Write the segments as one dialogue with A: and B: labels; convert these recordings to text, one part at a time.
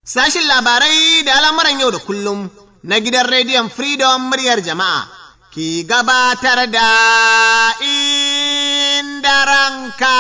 A: Sashin labarai da al'amuran yau da kullum na gidan rediyon Freedom muryar jama'a ki gabatar da inda ranka.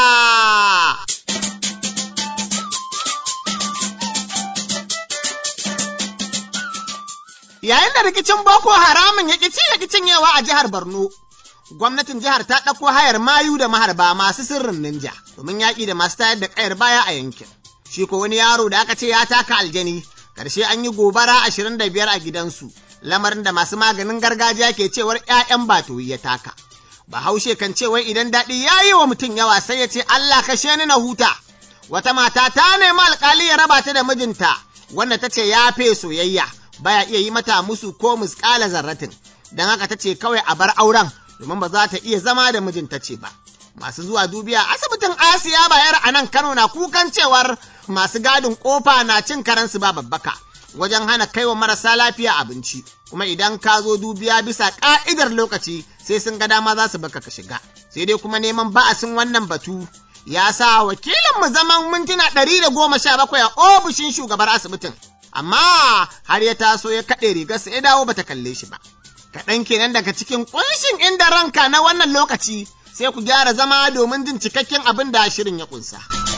A: Yayin da rikicin Boko Haramun ya ƙici ya cinyewa a jihar Borno, gwamnatin jihar ta ɗauko hayar mayu da maharba masu sirrin ninja domin yaƙi da masu tayar da ƙayar baya a yankin. Shi ko wani yaro da aka ce ya taka aljani, ƙarshe an yi gobara ashirin da biyar a gidansu, lamarin da masu maganin gargajiya ke cewar ‘ya'yan batoyi ya taka. Bahaushe kan ce wai idan daɗi ya yi wa mutum yawa sai ya ce Allah kashe ni na huta. Wata mata ta nemi alƙali ya raba ta da mijinta, wanda ta ce ya fe soyayya, baya iya yi mata musu ko musƙala zarratin, don haka ta ce kawai a bar auren domin ba za ta iya zama da mijinta ce ba. Masu zuwa dubiya asibitin Asiya bayar a nan Kano na kukan cewar masu gadin kofa na cin karensu ba babbaka wajen hana kaiwa marasa lafiya abinci, kuma idan ka zo dubiya bisa ƙa'idar lokaci sai sun ga dama za su baka ka shiga. Sai dai kuma neman ba'asin wannan batu ya sa wakilin mu zaman mintuna ɗari da goma sha bakwai a ofishin shugabar asibitin. Amma har ya taso ya kaɗe rigarsa ya dawo bata kalle shi ba. Kaɗan kenan daga cikin ƙunshin inda ranka na wannan lokaci sai ku gyara zama domin jin cikakken abin da shirin ya ƙunsa.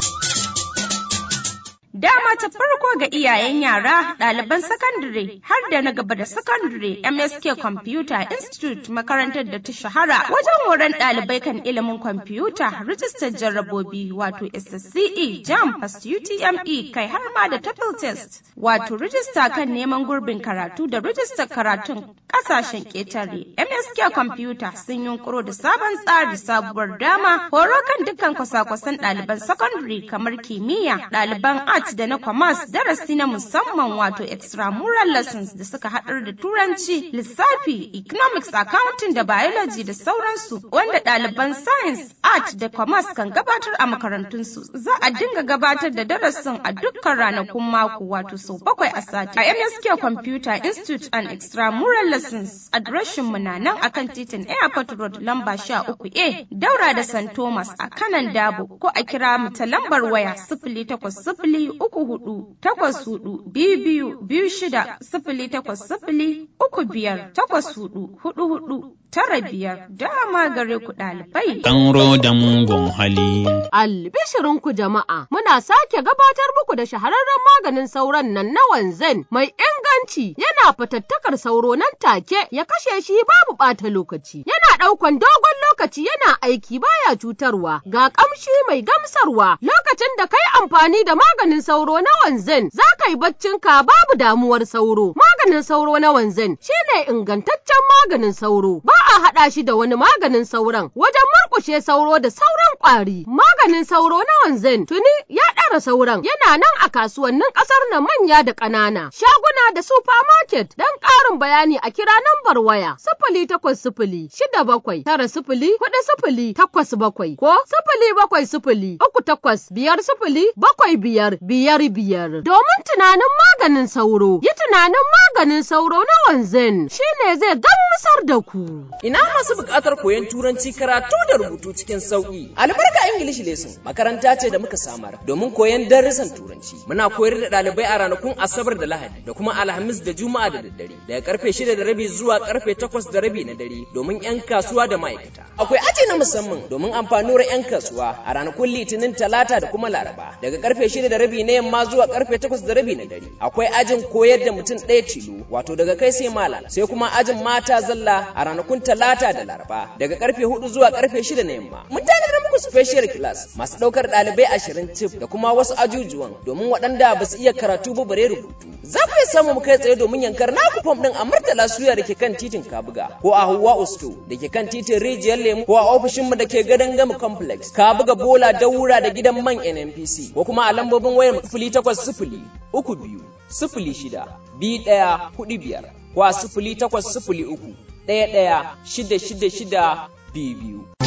B: Dama ta farko ga iyayen yara, ɗaliban sakandare har da na gaba da sakandare MSK Computer Institute makarantar da ta shahara wajen horon ɗalibai kan ilimin kwamfuta, rijistar jarrabobi wato SSCE, JAM, UTME kai har ma da TOEFL test wato rijista kan neman gurbin karatu da rijistar karatun ƙasashen ƙetare. MSK Computer sun yunkuro da sabon tsari sabuwar dama horo kan dukkan kwasa-kwasan ɗaliban sakandare kamar kimiyya, ɗaliban art da na commerce darasi na musamman wato extramural lessons da suka haɗar da turanci lissafi economics accounting da biology da sauransu wanda ɗaliban science art da commerce kan gabatar a makarantunsu za a dinga gabatar da darasin a dukkan ranakun mako wato sau bakwai a sati a msk computer institute and extramural lessons adireshin mu na nan akan titin airport road lamba sha uku a daura da st thomas a kanan dabo ko a kira mu ta lambar waya sifili takwas sifili uku hudu takwas hudu biyu biyu biyu shida sifili takwas sifili uku biyar takwas hudu hudu hudu tara biyar dama gare ku ɗalibai.
C: Ɗan da mugun hali.
D: Albishirinku jama'a muna sake gabatar muku da shahararren maganin sauron nan na wanzan mai inganci yana fatattakar sauro nan take ya kashe shi babu ɓata lokaci yana ɗaukan dogon lokaci yana aiki baya cutarwa ga ƙamshi mai gamsarwa lokacin da kai amfani da maganin sauro na wanzan za ka yi baccinka babu damuwar sauro maganin sauro na wanzan shine ingantaccen maganin sauro ba a haɗa shi da wani maganin sauron wajen murƙushe sauro da sauran ƙwari maganin sauro na wanzan tuni ya ɗara sauran yana nan a kasuwannin ƙasar na manya da ƙanana shaguna da supermarket don ƙarin bayani a kira nambar waya sifili takwas sifili shida bakwai tara sifili hudu sifili takwas bakwai ko sifili bakwai sifili uku takwas biyar sifili bakwai biyar biyar biyar domin tunanin maganin sauro yi tunanin maganin sauro na wanzan shine zai gamsar da ku.
E: Ina masu buƙatar koyon turanci karatu da rubutu cikin sauƙi. Albarka English Lesson makaranta ce da muka samar domin koyon darussan turanci. Muna koyar da ɗalibai a ranakun Asabar da Lahadi da kuma Alhamis da Juma'a da daddare daga karfe shida da rabi zuwa karfe takwas da rabi na dare domin 'yan kasuwa da ma'aikata. Akwai aji na musamman domin amfanuwar 'yan kasuwa a ranakun Litinin Talata da kuma Laraba daga karfe shida da rabi na yamma zuwa karfe takwas da rabi na dare. Akwai ajin koyar da mutum ɗaya tilo wato daga kai sai malam sai kuma ajin mata zalla a ranakun talata da laraba daga karfe hudu zuwa karfe shida na yamma mun tanadar muku special class masu daukar dalibai ashirin tif da kuma wasu ajujuwan domin waɗanda ba su iya karatu ba bare rubutu za ku iya samu mu kai tsaye domin yankar naku fom din a murtala suya da ke kan titin kabuga ko a hawa usto da ke kan titin rijiyar lemu ko a ofishin mu da ke gadon gama complex kabuga bola daura da gidan man nnpc ko kuma a lambobin wayar sifili takwas sifili uku biyu sifili shida biyu ɗaya hudu biyar ko a sifili takwas sifili uku ɗaya ɗaya shida shida shida biyu biyu.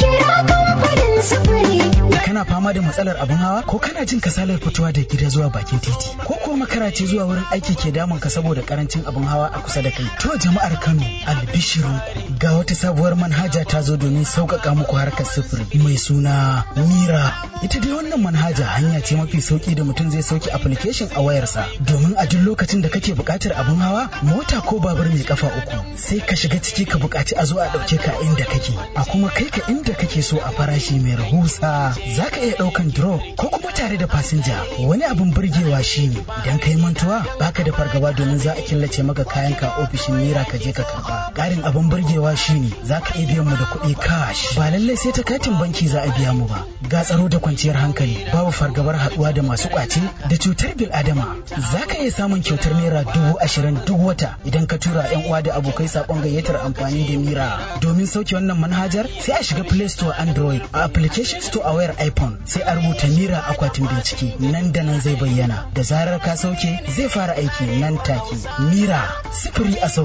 F: kira kamfanin sufuri.
G: Kana fama da matsalar abin hawa ko kana jin kasalar fitowa da gida zuwa bakin titi ko kuwa makara ce zuwa wurin aiki ke damun ka saboda karancin abin hawa a kusa da kai. To jama'ar Kano albishirinku ga wata sabuwar manhaja ta zo domin sauƙaƙa muku harkar sufuri mai suna Mira. Ita dai wannan manhaja hanya ce mafi sauki da mutum zai sauke application a wayarsa domin a duk lokacin da kake buƙatar abin hawa mota ko babur mai kafa uku sai ka shiga ciki ka buƙaci a zo a ɗauke ka inda kake a kuma kai ka inda kake so a farashi mai rahusa za ka iya ɗaukan drop ko kuma tare da fasinja wani abin burgewa shine idan ka yi mantuwa baka da fargaba domin za a killace maka kayan ka ofishin mira ka je ka karba ƙarin abin burgewa shine za ka iya biyan mu da kuɗi cash ba lallai sai ta katin banki za a biya mu ba ga tsaro da kwanciyar hankali babu fargabar haɗuwa da masu ƙwace da cutar bil adama za ka iya samun kyautar naira dubu ashirin duk wata idan ka tura yan uwa da abokai saƙon gayyatar amfani da mira domin sauke wannan manhajar sai a shiga play store android a application store a wayar iphone sai a rubuta mira akwatin bincike nan da nan zai bayyana da zarar ka sauke zai fara aiki nan take mira sifiri a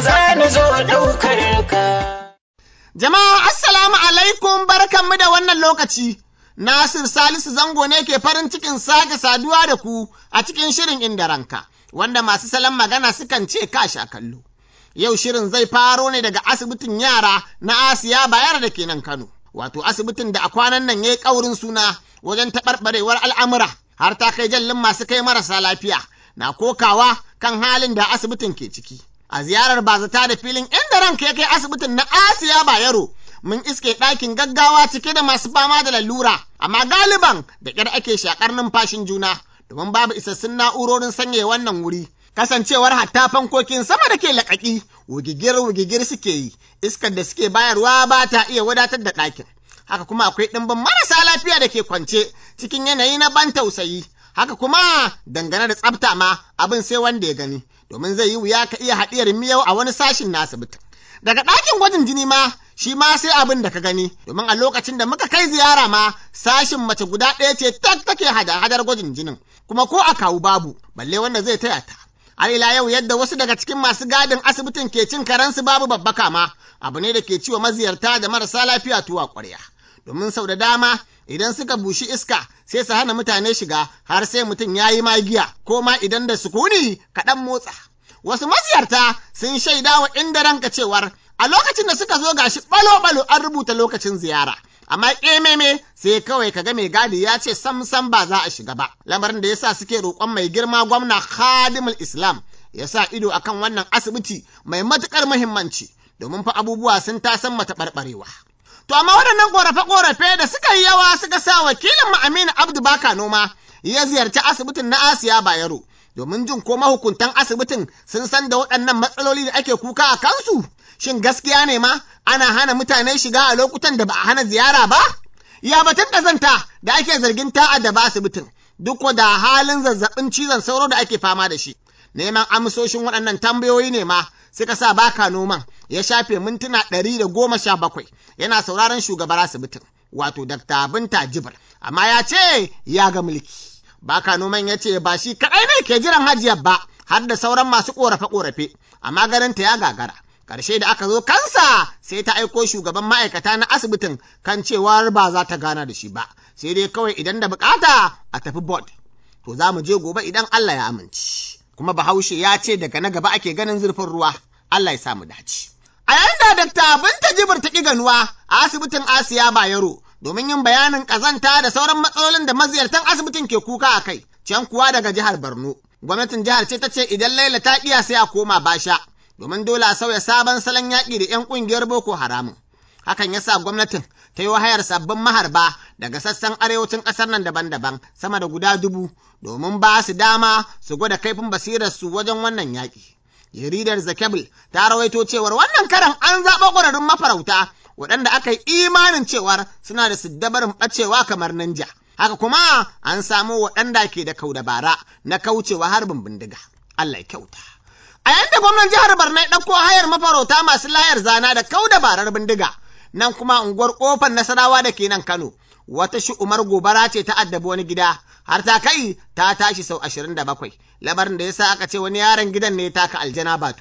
G: sauƙaƙe
A: Jama'a assalamu alaikum barkanmu da wannan lokaci. Nasir Salisu Zango ne ke farin cikin sake saduwa da ku a cikin shirin inda ranka, wanda masu salon magana sukan ce ka sha kallo. Yau shirin zai faro ne daga asibitin yara na Asiya Bayar da ke nan Kano, wato asibitin da a kwanan nan ya yi ƙaurin suna wajen taɓarɓarewar al'amura har ta kai jallin masu kai marasa lafiya na kokawa kan halin da asibitin ke ciki. A ziyarar bazata da filin inda ranka ya kai asibitin na Asiya Bayero mun iske ɗakin gaggawa cike da masu fama da lalura, amma galiban da ƙyar ake shakar numfashin juna, domin babu isassun na'urorin sanya wannan wuri. Kasancewar hatta fankokin sama da ke laƙaƙi, wugigir-wugigir suke yi, iskar da suke bayarwa ba ta iya wadatar da ɗakin. Haka kuma akwai ɗimbin marasa lafiya da ke kwance cikin yanayi na ban tausayi. Haka kuma dangane da tsafta ma abin sai wanda ya gani, domin zai yi wuya ka iya haɗiyar miyau a wani sashin na asibitin. Daga ɗakin gwajin jini ma shi ma sai abin da ka gani domin a lokacin da muka kai ziyara ma sashin mace guda ɗaya ce tak take hada hadar gwajin jinin kuma ko a kawu babu balle wanda zai taya ta har ila yau yadda wasu daga cikin masu gadin asibitin ke cin karansu babu babbaka ma abu ne da ke ciwo maziyarta da marasa lafiya tuwa ƙwarya domin sau da dama idan suka bushi iska sai su hana mutane shiga har sai mutum ya yi magiya ko ma idan da sukuni kaɗan motsa wasu maziyarta sun shaida wa inda ranka cewar a lokacin da suka zo gashi balo-balo an rubuta lokacin ziyara. Amma ƙememe sai kawai kaga mai gadi ya ce sam sam ba za a shiga ba. Lamarin da yasa suke roƙon mai girma gwamna Khadimul Islam ya sa ido akan wannan asibiti mai matuƙar muhimmanci domin fa abubuwa sun tasan mata ɓarɓarewa. To amma waɗannan ƙorafe-ƙorafe da suka yi yawa suka sa wakilin mu Aminu Abdu Baka Noma ya ziyarci asibitin na Asiya Bayero domin jin ko mahukuntan asibitin sun san da waɗannan matsaloli da ake kuka a kansu. Shin gaskiya ne ma ana hana mutane shiga a lokutan da ba a hana ziyara ba? Ya batun ƙazanta da ake zargin ta'a da ba asibitin duk da halin zazzabin cizon sauro da ake fama da shi. Neman amsoshin waɗannan tambayoyi ne ma suka sa baka noman ya shafe mintuna ɗari da goma sha bakwai yana sauraron shugabar asibitin wato Dr. Binta Jibir amma ya ce ya ga mulki. Baka noman ya ce ba shi kaɗai ne ke jiran hajiyar ba har da sauran masu ƙorafe-ƙorafe amma ganinta ya gagara. Ƙarshe da aka zo kansa sai ta aiko shugaban ma'aikata na asibitin kan cewar ba za ta gana da shi ba, sai dai kawai idan da bukata a tafi board. To za mu je gobe idan Allah ya amince. Kuma Bahaushe ya ce daga na gaba ake ganin zurfin ruwa, Allah ya sa mu dace. A yayin da Dakta Binta Jibir ta ƙi ganuwa a asibitin Asiya Bayero domin yin bayanin ƙazanta da sauran matsalolin da maziyartan asibitin ke kuka a kai, can kuwa daga jihar Borno. Gwamnatin jihar ce ta ce idan Laila ta iya sai a koma basha, domin dole a sauya sabon salon yaƙi da 'yan ƙungiyar Boko Haramun. Hakan ya sa gwamnatin ta yi hayar sabbin maharba daga sassan arewacin ƙasar nan daban-daban sama da guda dubu domin ba su dama su gwada kaifin basirarsu wajen wannan yaƙi. Jaridar Zakebul ta rawaito cewar wannan karan an zaɓa ƙwararrun mafarauta waɗanda aka yi imanin cewar suna da siddabarin ɓacewa kamar ninja. Haka kuma an samo waɗanda ke da kau dabara na kaucewa harbin bindiga. Allah ya kyauta. A yanda gwamnan jihar Borno ya ɗauko hayar mafarauta masu layar zana da kau dabarar bindiga, nan kuma unguwar ƙofar Nasarawa da ke nan Kano, wata shi'umar gobara ce ta addabi wani gida, har ta kai ta tashi sau ashirin da bakwai, labarin da ya sa aka ce wani yaron gidan ne taka aljana ba tuyi.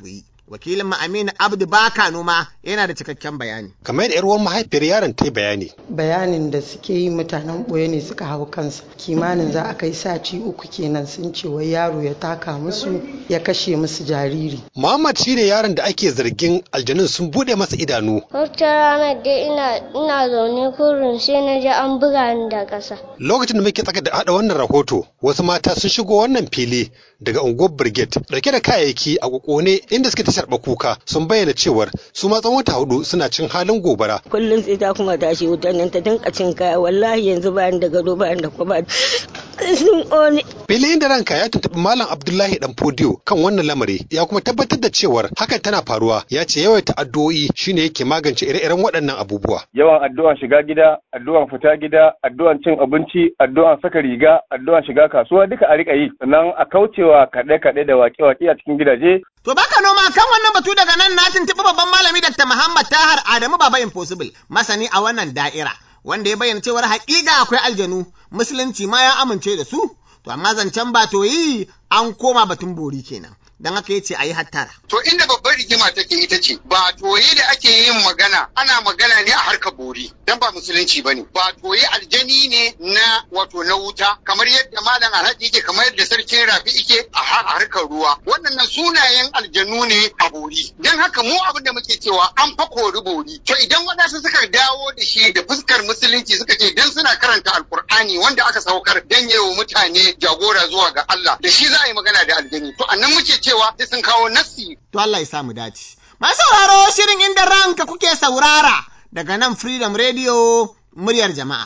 A: Wakilin mu Aminu Abdu Baka Noma yana da cikakken bayani.
H: kamar da 'yar uwan mahaifiyar yaron ta yi bayani
I: bayanin da suke yi mutanen ɓoye ne suka hau kansa kimanin za a kai sati uku kenan sun ce wai yaro ya taka musu ya kashe musu jariri
H: Muhammad shine yaron da ake zargin aljanun sun bude masa idanu
J: Wata ranar dai ina ina zaune kurin sai na ji an buga ni da ƙasa.
H: lokacin da muke tsaka da hada wannan rahoto wasu mata sun shigo wannan fili daga unguwar brigade dauke da kayayyaki a kokone inda suke ta sharba kuka sun bayyana cewar su ma tsawon wata hudu suna cin halin gobara
K: kullum sai ta kuma tashi wutar nan ta dinka cin kaya wallahi yanzu bayan da gado bayan da kuma sun ƙone
H: Filin da ranka ya tuntuɓi Malam Abdullahi Dan Fodiyo kan wannan lamari ya kuma tabbatar da cewar hakan tana faruwa ya ce yawaita addu'o'i shine yake magance ire-iren waɗannan abubuwa.
L: yawan addu'an shiga gida, addu'an fita gida, addu'an cin abinci, addu'an saka riga, addu'an shiga kasuwa duka a rika yi, sannan a kaucewa kaɗe-kaɗe da waƙe-waƙe a cikin gidaje.
A: To baka noma kan wannan batu daga nan na tuntuɓi babban malami Dr. Muhammad Tahar Adamu Baba Impossible, masani a wannan da'ira, wanda ya bayyana cewar haƙiƙa akwai aljanu, musulunci ma ya amince da su, to amma zancen ba to yi an koma batun bori kenan. Don haka ya ce a yi hattara.
M: To inda babbar rigima take ita ce ba toye da ake yin magana ana magana ne a harkar bori dan ba musulunci ba ne ba toye aljani ne na wato na wuta kamar yadda malam alhaji yake kamar yadda sarkin rafi yake a harkar ruwa wannan sunayen aljanu ne a bori dan haka mu abin da muke cewa an fa kori bori to idan wadansu suka dawo da shi da fuskar musulunci suka ce dan suna karanta alkur'ani wanda aka saukar dan yawo mutane jagora zuwa ga Allah da shi za a yi magana da aljani to annan muke ce cewa sai sun kawo nassi.
A: To Allah ya sa mu dace. Masu sauraro shirin inda ranka kuke saurara daga nan Freedom Radio muryar jama'a.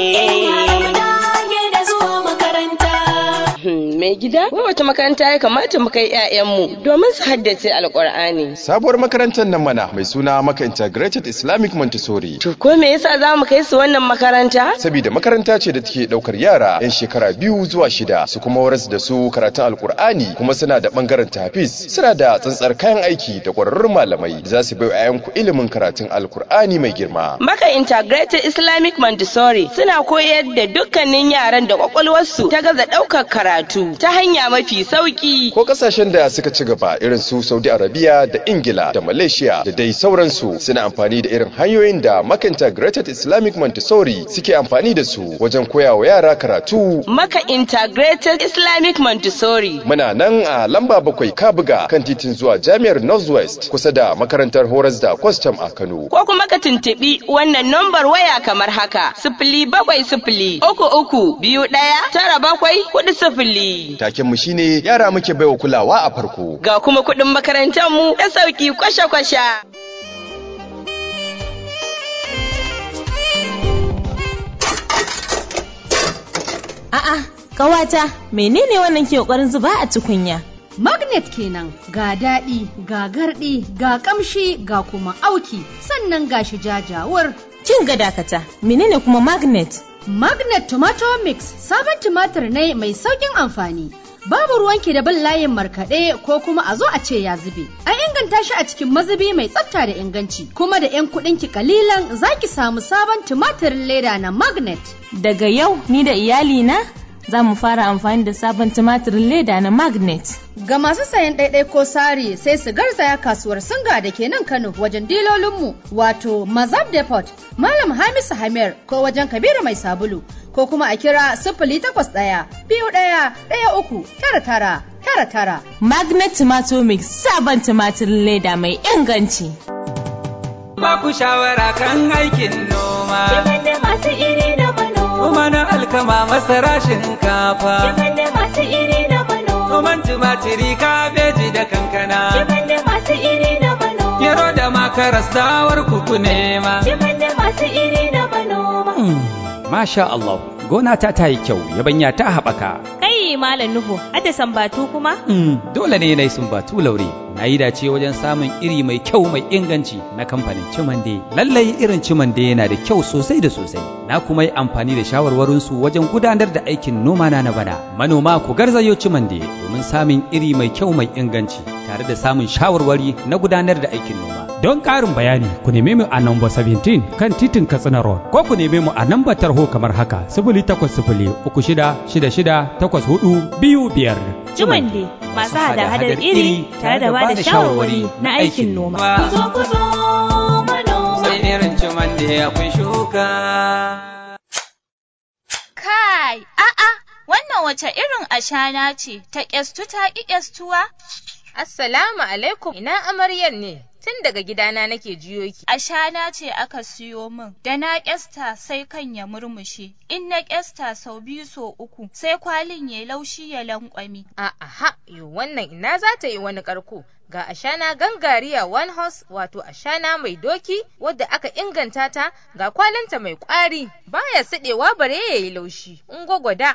K: mai gida wai wata makaranta ya kamata mu kai 'ya'yanmu domin su haddace alkur'ani
N: sabuwar makarantar nan mana mai suna maka integrated islamic montessori
K: to ko me yasa za mu kai su wannan makaranta
N: saboda makaranta ce da take daukar yara yan shekara biyu zuwa shida su kuma waras da su karatun alkur'ani kuma suna da bangaren tafis suna da tsantsar kayan aiki da kwararrun malamai za su bai 'ya'yanku ilimin karatun alkur'ani mai girma
K: maka integrated islamic montessori suna koyar da dukkanin yaran da kwakwalwarsu ta gaza daukar karatu ta hanya mafi sauki.
N: Ko kasashen da suka ci gaba irin su Saudi Arabia da Ingila da Malaysia da dai sauransu suna amfani da irin hanyoyin da Maka Integrated Islamic Montessori suke amfani da su wajen koya wa yara karatu.
K: Maka Integrated Islamic Montessori.
N: Muna nan a lamba bakwai Kabuga kan titin zuwa Jami'ar Northwest kusa da makarantar horas da kwastam a Kano.
K: Ko kuma ka tuntuɓi wannan nambar waya kamar haka sifili bakwai sifili uku uku biyu ɗaya tara bakwai kuɗi sifili.
N: Taken mu shine yara muke baiwa kulawa a farko.
K: Ga kuma kuɗin makarantar mu da sauki kwasha-kwasha.
O: A'a, ƙawata, menene wannan ke ƙoƙarin zuba a tukunya?
P: Magnet kenan ga daɗi, ga garɗi, ga ƙamshi, ga kuma auki, sannan ga shi jajawar.
O: Kin ga dakata, menene kuma magnet?
P: Magnet Tomato Mix sabon tumatir ne mai sauƙin amfani. Babu ruwanki da bin layin markaɗe ko kuma a zo a ce ya zube. An inganta shi a cikin mazubi mai tsafta da inganci, kuma da 'yan kuɗinki kalilan za ki samu sabon tumatirin leda na Magnet.
O: Daga yau ni da iyalina za mu fara amfani da sabon tumatirin leda na Magnet.
P: Ga masu sayan ɗaiɗai ko sari sai su garzaya kasuwar Singa da ke nan Kano wajen dilolinmu wato Mazab Depot, Malam Hamisu Hamir ko wajen Kabiru Mai Sabulu ko kuma a kira sifili takwas ɗaya biyu ɗaya ɗaya uku tara tara tara tara.
O: Magnet Tomato Mix sabon tumatirin leda mai inganci.
Q: Ba ku shawara kan aikin noma.
F: Kiman da masu iri da manoma.
Q: Kuma na alkama masara shinkafa.
F: Kiman da masu iri da manoma.
Q: Noman tumatiri kabeji da kankana.
F: Kiman da masu iri da manoma.
Q: Gero da makaras dawar kuku nema.
F: Kiman da masu iri da manoma.
R: Masha Allah, gona ta ta yi kyau, yabanya ta haɓaka.
S: Kai Malam Nuhu, ada sambatu kuma?
R: Dole ne na yi sumbatu laure. Na yi dace wajen samun iri mai kyau mai inganci na kamfanin Cimande. Lallai irin Cimande yana da kyau sosai da sosai. Na kuma yi amfani da shawarwarinsu wajen gudanar da aikin noma na na bana. Manoma ku garzayo Cimande domin samun iri mai kyau mai inganci tare da samun shawarwari na gudanar da aikin noma. Don ƙarin bayani ku neme mu a namba 17 kan titin Katsina Road ko ku neme mu a namba tarho kamar haka sifili takwas sifili uku shida shida shida takwas hudu biyu biyar.
S: Jumande masu hada-hadar iri tare da ba da shawarwari na aikin noma.
Q: Kuzo kuzo manoma. Sai irin Jumande akwai shuka.
T: Kai, a'a, wannan wace irin ashana ce ta ƙyastu ta ƙi ƙyastuwa?
U: Assalamu alaikum, ina amaryar ne? Tun daga gidana nake jiyo ki.
T: Ashana ce aka siyo min, da na ƙyasta sai kan ya murmushe, in na ƙyasta sau biyu so uku, sai kwalin ya laushi ya lankwami.
U: A'a, yo wannan ina za ta yi wani ƙarko. Ga ashana gangariya one horse wato ashana mai doki wadda aka inganta ta ga kwalinta mai ƙwari baya siɗewa bare ya yi laushi. In gwagwada.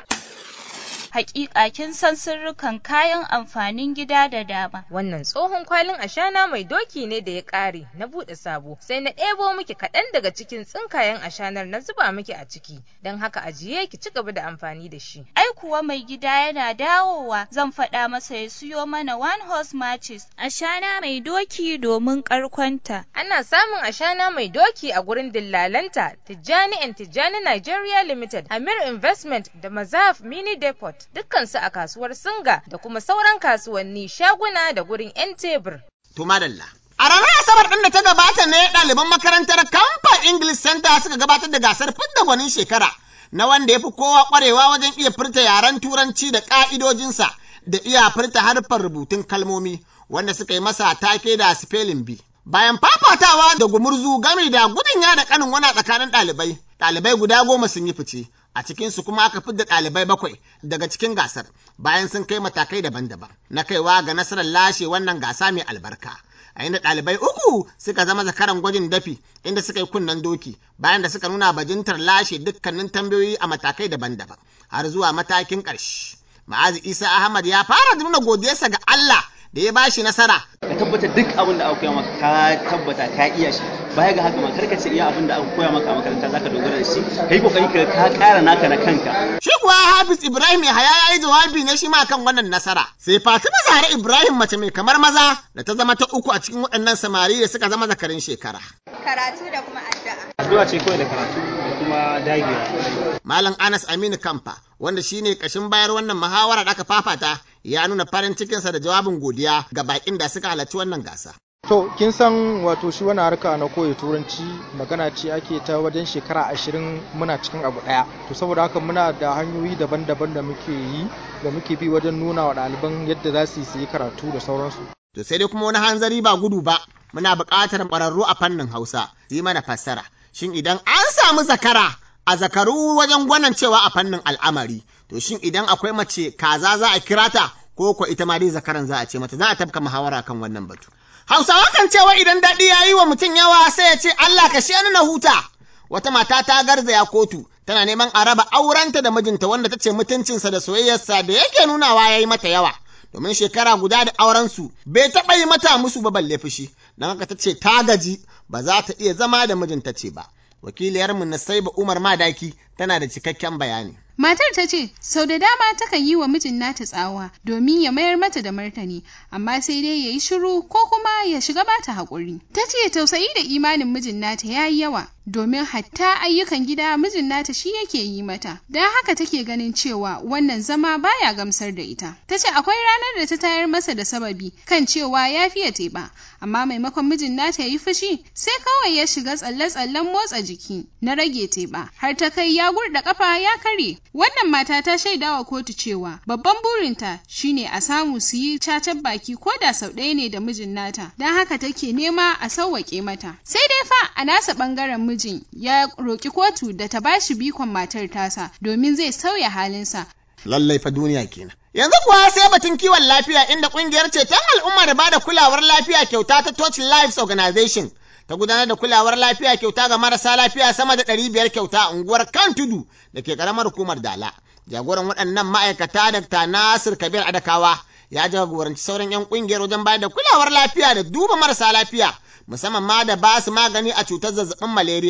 T: hakika kin san sirrukan kayan amfanin gida da dama.
U: Wannan tsohon kwalin ashana mai doki ne da ya ƙare na buɗe sabo sai na ɗebo miki kaɗan daga cikin tsinkayen ashanar na zuba miki a ciki don haka ajiye ki ci gaba da amfani da shi.
T: Ai kuwa mai gida yana dawowa zan faɗa masa ya siyo mana one horse matches ashana mai doki domin ƙarkonta.
U: Ana samun ashana mai doki a gurin dillalanta Tijjani and Tijjani Nigeria Limited, Amir Investment da Mazaf Mini Depot. dukkansu a kasuwar Singa da kuma sauran kasuwanni shaguna da gurin 'yan tebur.
A: To madalla. A ranar Asabar ɗin da ta gabata ne ɗaliban makarantar Kamfa English Center suka gabatar da gasar fidda gwanin shekara na wanda ya fi kowa ƙwarewa wajen iya furta yaren Turanci da ƙa'idojinsa da iya furta harfar rubutun kalmomi wanda suka yi masa take da spelling bee. Bayan fafatawa da gumurzu gami da gudun yada kanin wana tsakanin ɗalibai, ɗalibai guda goma sun yi fice, a cikinsu kuma aka fidda ɗalibai bakwai daga cikin gasar bayan sun kai matakai daban-daban na kaiwa ga nasarar lashe wannan gasa mai albarka. A inda ɗalibai uku suka zama zakaran gwajin dafi inda suka yi kunnen doki bayan da suka nuna bajintar lashe dukkanin tambayoyi a matakai daban-daban har zuwa matakin ƙarshe. Ma'azi Isa Ahmad ya fara nuna godiyarsa ga Allah da ya bashi nasara.
V: Ka tabbata duk abin da aka koya maka ka tabbata ka iya shi. Baya ga haka ma kar ka ce iya abin da aka koya maka a makaranta zaka dogara da shi. Kai kokari ka ka ƙara naka na kanka.
A: Shi kuwa Hafiz Ibrahim Yahaya ya yi jawabi ne shi ma kan wannan nasara. Sai Fatima Zahra Ibrahim mace mai kamar maza da ta zama ta uku a cikin waɗannan samari da suka zama zakarin shekara.
W: Karatu da kuma addu'a.
V: Addu'a ce kawai da karatu da kuma dagewa.
A: Malam Anas Aminu Kamfa wanda shine kashin bayar wannan muhawara da aka fafata ya nuna farin cikinsa da jawabin godiya ga bakin da suka halarci wannan gasa.
X: To, kin san wato shi wani harka na koya turanci magana ce ake ta wajen shekara ashirin muna cikin abu ɗaya. To, saboda haka muna da hanyoyi daban-daban da muke yi da muke bi wajen nuna wa ɗaliban yadda za su yi karatu da sauransu.
A: To, sai dai kuma wani hanzari ba gudu ba, muna buƙatar ƙwararru a fannin Hausa, yi mana fassara. Shin idan an samu zakara a zakaru wajen gwanan cewa a fannin al'amari, to shin idan akwai mace kaza za a kira ta ko ko ita ma dai zakaran za a ce mata za a tafka muhawara kan wannan batu. Hausawa kan cewa idan daɗi ya yi wa mutum yawa sai ya ce Allah ka ni na huta. Wata mata ta garzaya kotu tana neman a raba aurenta da mijinta wanda ta ce mutuncinsa da soyayyarsa da yake nunawa ya yi mata yawa. Domin shekara guda da aurensu bai taɓa yi mata musu ba balle fushi, don haka ta ce ta gaji ba za ta iya zama da mijinta ce ba. Wakiliyarmu Nasaiba Umar Madaki tana da cikakken bayani.
Y: Matar ta ce, sau da dama takan yi wa mijin nata tsawa domin ya mayar mata da martani, amma sai dai ya yi shiru ko kuma ya shiga bata haƙuri. Ta ce tausayi da imanin mijin nata ya yi yawa, domin hatta ayyukan gida mijin nata shi yake yi mata. Don haka take ganin cewa wannan zama baya gamsar da ita. Ta ce akwai ranar da ta tayar masa da sababi kan cewa ya fiye teɓa, amma maimakon mijin nata ya yi fushi sai kawai ya shiga tsalle-tsallen motsa jiki na rage teɓa, har ta kai ya gurɗa ƙafa ya karye. Wannan mata ta shaida wa kotu cewa babban burinta shine a samu su yi cacar baki ko da sau ɗaya ne da mijin nata, don haka take nema a sauwaƙe mata. Sai dai fa a nasa ɓangaren mijin ya roƙi kotu da ta bashi bikon matar tasa domin zai sauya halinsa.
A: Lallai fa duniya kenan. Yanzu kuwa sai batun kiwon lafiya inda ƙungiyar ceton al'umma da bada kulawar lafiya kyauta ta Touch Lives Organization ta gudanar da kulawar lafiya kyauta ga marasa lafiya sama da ɗari biyar kyauta a unguwar kan tudu da ke ƙaramar hukumar Dala. Jagoran waɗannan ma'aikata Dr. Nasir Kabir Adakawa ya jagoranci sauran 'yan ƙungiyar wajen bayar da kulawar lafiya da duba marasa lafiya musamman ma da ba su magani a cutar zazzabin malaria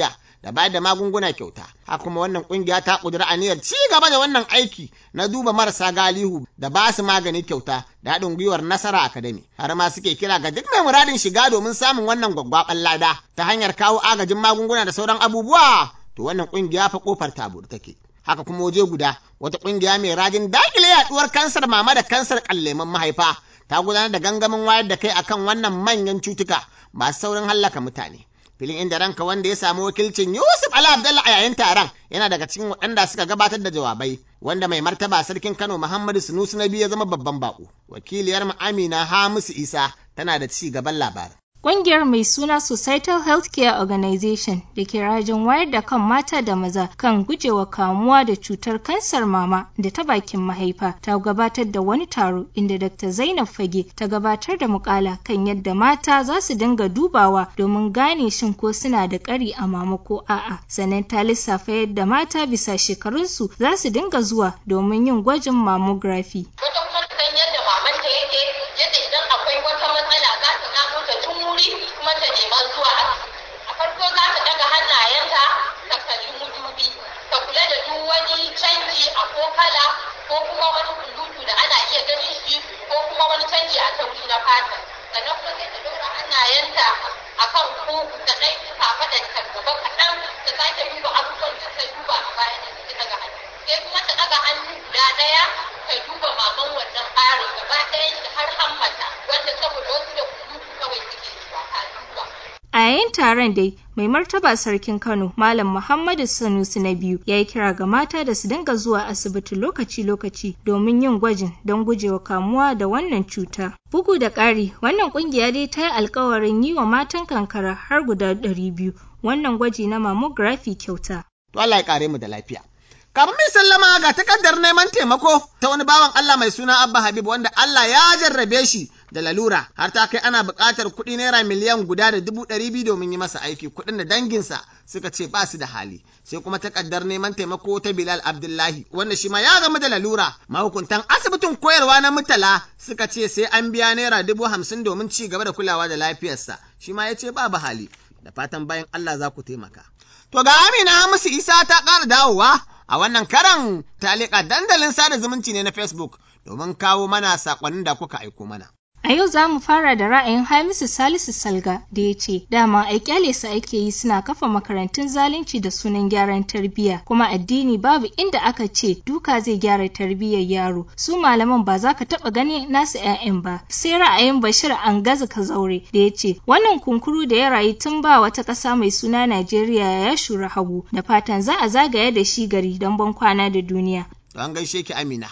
A: da bayar da magunguna kyauta. Haka kuma wannan kungiya ta kudura aniyar ci gaba da wannan aiki na duba marasa galihu da ba su magani kyauta da haɗin gwiwar Nasara Academy. Har ma suke kira ga duk mai muradin shiga domin samun wannan gwaggwaɓan lada ta hanyar kawo agajin magunguna da sauran abubuwa. To wannan kungiya fa kofar tabur take. Haka kuma waje guda wata kungiya mai rajin dakile yaduwar kansar mama da kansar kalleman mahaifa ta gudanar da gangamin wayar da kai akan wannan manyan cutuka masu saurin hallaka mutane. filin inda ranka wanda ya samu wakilcin Yusuf Ali Abdullah a yayin taron yana daga cikin waɗanda suka gabatar da jawabai wanda mai martaba sarkin Kano Muhammadu Sunusi na biyu ya zama babban bako. Wakiliyar mu Amina Hamisu Isa tana da ci gaban labarin.
B: Ƙungiyar mai suna Societal Healthcare Organization da ke rajin wayar da kan mata da maza kan gujewa kamuwa da cutar kansar mama da ta bakin mahaifa ta gabatar da wani taro inda Dr. Zainab Fage ta gabatar da mukala kan yadda mata za su dinga dubawa domin gane shin ko suna da ƙari a mama ko a'a. Sannan ta lissafa yadda mata bisa shekarunsu za su dinga zuwa domin yin gwajin mammography.
C: yadda mamanta yake yadda idan akwai wata matsala za ta gano ta tun wuri kuma ta nema zuwa asibiti a farko za ta daga hannayenta ta kalli mudubi ta kula da duk wani canji a ko kala ko kuma wani kulutu da ana iya ganin shi ko kuma wani canji a tauri na fata sannan kuma sai ta ɗora hannayenta a kan kugu ta ɗan kafaɗa ta gaba kaɗan ta sake duba abubuwan da ta duba a bayan da ta daga hannu sai kuma ta daga hannu guda ɗaya ta duba maman wannan ɓarin gaba ɗayan shi har hammata wanda saboda wasu da kulutu kawai suke zuwa ta duba.
B: A yayin taron dai, mai martaba sarkin Kano, Malam Muhammadu Sanusi na biyu, ya yi kira ga mata da su dinga zuwa asibiti lokaci-lokaci domin yin gwajin don gujewa kamuwa da wannan cuta. Bugu da ƙari, wannan ƙungiya dai ta yi alkawarin yi wa matan kankara har guda ɗari biyu wannan gwaji na mammography kyauta.
A: To Allah ya kare mu da lafiya. Kafin mai sallama ga takardar neman taimako ta wani bawan Allah mai suna Abba Habib wanda Allah ya jarrabe shi da lalura har ta kai ana buƙatar kuɗi naira miliyan guda da dubu ɗari biyu domin yi masa aiki kuɗin da danginsa suka ce ba su da hali sai kuma takardar neman taimako ta Bilal Abdullahi wanda shi ma ya gama da lalura mahukuntan asibitin koyarwa na Murtala suka ce sai an biya naira dubu hamsin domin ci gaba da kulawa da lafiyarsa shi ma ya ce babu hali da fatan bayan Allah za ku taimaka. To ga Amina Hamisu Isa ta ƙara dawowa a wannan karan ta leƙa dandalin sada zumunci ne na Facebook domin kawo mana saƙonnin da kuka aiko mana.
B: A yau za mu fara da ra'ayin Hamisu Salisu Salga da ya ce, dama ai kyale su ake yi suna kafa makarantun zalunci da sunan gyaran tarbiyya, kuma addini babu inda aka ce duka zai gyara tarbiyyar yaro. Su malaman ba za ka taɓa gani nasu 'ya'yan ba. Sai ra'ayin Bashir Angaza Kazaure da ya ce, wannan kunkuru da ya rayu tun ba wata ƙasa mai suna Najeriya ya shura hagu, da fatan za a zagaya da shi gari don ban kwana da duniya.
A: Don gaishe ki Amina.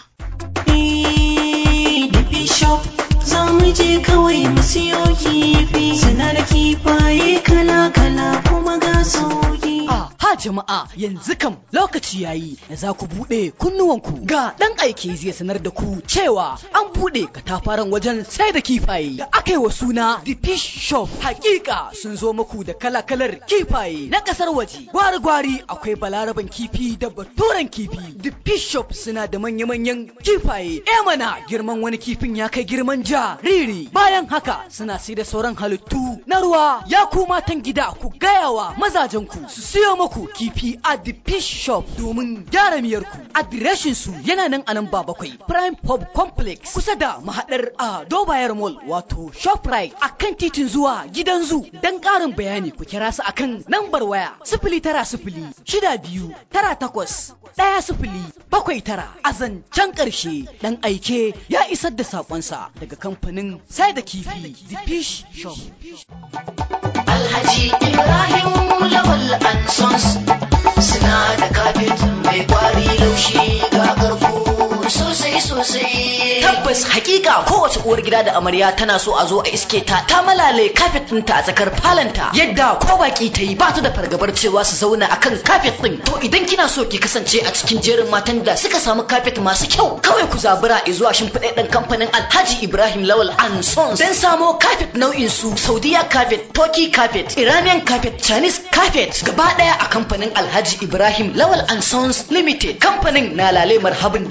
D: Bishop za mu je kawai mu siyo kifi suna da kifaye kala-kala kuma ga sauki.
E: Ha jama'a yanzu kam lokaci yayi da za ku buɗe kunnuwanku ga ɗan aiki zai sanar da ku cewa an buɗe katafaren wajen sai da kifaye da aka yi wa suna The Fish Shop. Hakika sun zo muku da kala-kalar kifaye na ƙasar waje. Gwari-gwari akwai balaraban kifi da baturen kifi. The Fish Shop suna da manya-manyan kifaye. E mana girman wani kifin ya kai girman jariri. Bayan haka suna sai da sauran halittu na ruwa. Ya ku matan gida ku gaya wa mazajenku su siyo muku kifi a the fish shop domin gyara miyarku. Adireshin su yana nan a nan ba bakwai Prime Pub Complex kusa da mahadar a Dobayar Mall wato Shoprite a kan titin zuwa gidan zu. Don ƙarin bayani ku kira su akan lambar waya sifili tara sifili shida biyu tara takwas ɗaya sifili bakwai tara a zancen ƙarshe ɗan aike ya isar da saƙonsa daga kamfanin sai da kifi the fish shop.
D: Alhaji Ibrahim Lawal and Sons suna da kafet mai kwari laushi ga karko sosai sosai.
E: Tabbas hakika kowace uwar gida da amarya tana so a zo a iske ta ta malale kafet ɗinta a tsakar falanta yadda ko baki ta yi ba ta da fargabar cewa su zauna akan kafet ɗin. To idan kina so ki kasance a cikin jerin matan da suka samu kafet masu kyau kawai ku zabura zuwa shimfiɗaɗɗen kamfanin Alhaji Ibrahim Lawal and Sons don samo kafet nau'in su Saudiya kafet, Turkey kafet, Iranian kafet, Chinese kafet gaba ɗaya a kamfanin Alhaji Ibrahim Lawal and Sons Limited. Kamfanin na lale marhabin da masu siyan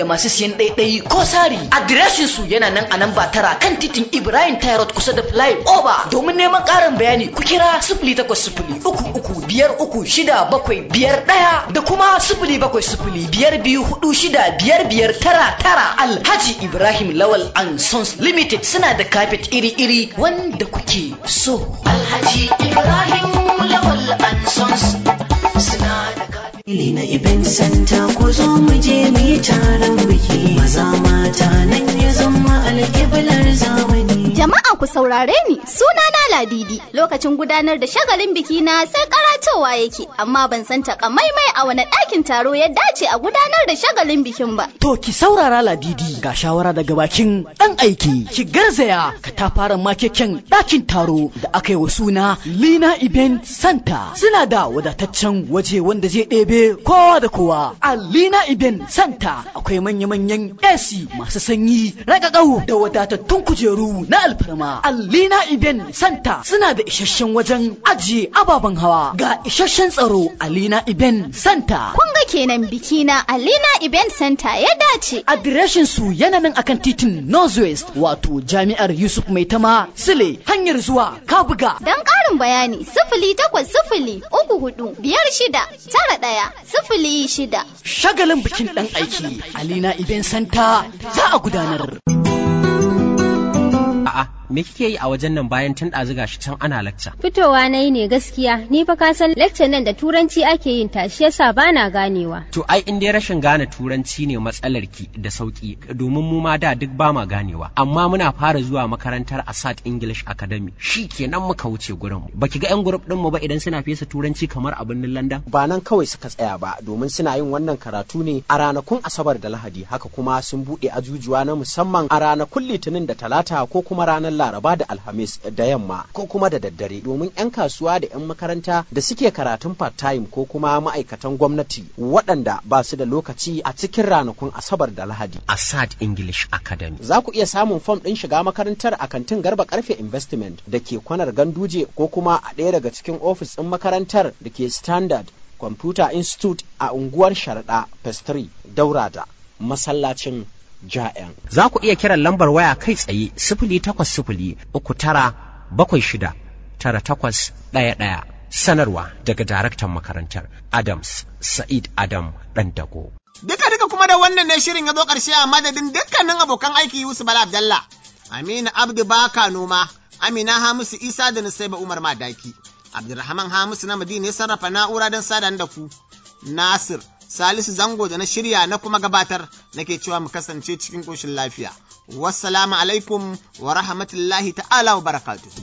E: siyan ɗaiɗai ko sari adireshin su yana nan a nan ba tara kan titin ibrahim tyrod kusa da fly over domin neman ƙarin bayani ku kira sifili takwas sifili uku uku biyar uku shida bakwai biyar ɗaya da kuma sifili bakwai sifili biyar biyu hudu shida biyar biyar tara tara alhaji ibrahim lawal and sons limited suna da kafet iri-iri wanda kuke so
D: alhaji ibrahim lawal and sons suna da kafet na event center ku zo mu je mu yi taron biki maza mata nan ya zama alƙiblar zamani
G: Jama'a ku saurare ni suna na Ladidi lokacin gudanar da shagalin biki na sai karatowa yake amma ban san takamaimai a wani ɗakin taro ya dace a gudanar da shagalin bikin ba.
E: To ki saurara ladidi ga shawara daga bakin ɗan aiki ki garzaya ka ta fara makeken ɗakin taro da aka yi wa suna Lina Event Center suna da wadataccen waje wanda zai ɗebe kowa da kowa a Lina Event Center akwai manya-manyan AC masu sanyi ragagau da wadatattun kujeru na alfarma a Lina Event Center suna da isasshen wajen ajiye ababen hawa ga isasshen tsaro a Lina Event Center.
G: Kun ga kenan biki na Alina Event Center ya dace.
E: Adireshin su yana nan akan titin Northwest wato Jami'ar Yusuf Maitama Sile hanyar zuwa Kabuga.
G: Don ƙarin bayani sifili takwas sifili uku hudu biyar shida tara ɗaya sifili shida.
E: Shagalin bikin ɗan aiki Alina Event Center za a gudanar.
H: A'a, me kike yi a wajen nan bayan tun ɗazu gashi can ana lacca?
I: Fitowa na yi ne gaskiya, ni fa ka san lecture nan da turanci ake yin ta shi yasa bana ganewa.
H: To ai in dai rashin gane turanci ne matsalar ki da sauki domin mu ma da duk ba ma ganewa. Amma muna fara zuwa makarantar Asad English Academy. Shi kenan muka wuce gurin. Baki ga 'yan grup ɗin mu ba idan suna fesa turanci kamar a birnin London?
J: Ba nan kawai suka tsaya ba domin suna yin wannan karatu ne a ranakun Asabar da Lahadi haka kuma sun buɗe ajujuwa na musamman a ranakun Litinin da Talata ko kuma ranar Laraba da Alhamis da yamma ko kuma da daddare domin 'yan kasuwa da 'yan makaranta da suke karatun part-time ko kuma ma'aikatan gwamnati waɗanda ba su da lokaci a cikin ranakun Asabar da Lahadi.
H: Asad English Academy.
J: Za ku iya samun fom ɗin shiga makarantar a kantin Garba Karfe Investment da ke kwanar Ganduje ko kuma a ɗaya daga cikin ofis ɗin makarantar da ke Standard Computer Institute a unguwar Sharaɗa Pestry Daura da masallacin ja'yan.
H: Za ku iya kiran lambar waya kai tsaye sifili takwas sifili uku tara bakwai shida tara takwas ɗaya ɗaya. Sanarwa daga daraktan makarantar Adams Sa'id Adam Ɗandago.
A: Duka duka kuma da wannan ne shirin ya zo ƙarshe a madadin dukkanin abokan aiki Yusuf Bala Abdalla, Aminu Abdu Baka Noma, Amina Hamisu Isa da Nusaiba Umar Madaki, Abdulrahman Hamisu na Madina ya sarrafa na'ura don sadan da ku, Nasir Salisu Zango da na shirya na kuma gabatar nake cewa mu kasance cikin ƙoshin lafiya. Wassalamu alaikum wa rahmatullahi ta'ala wa barakatuh.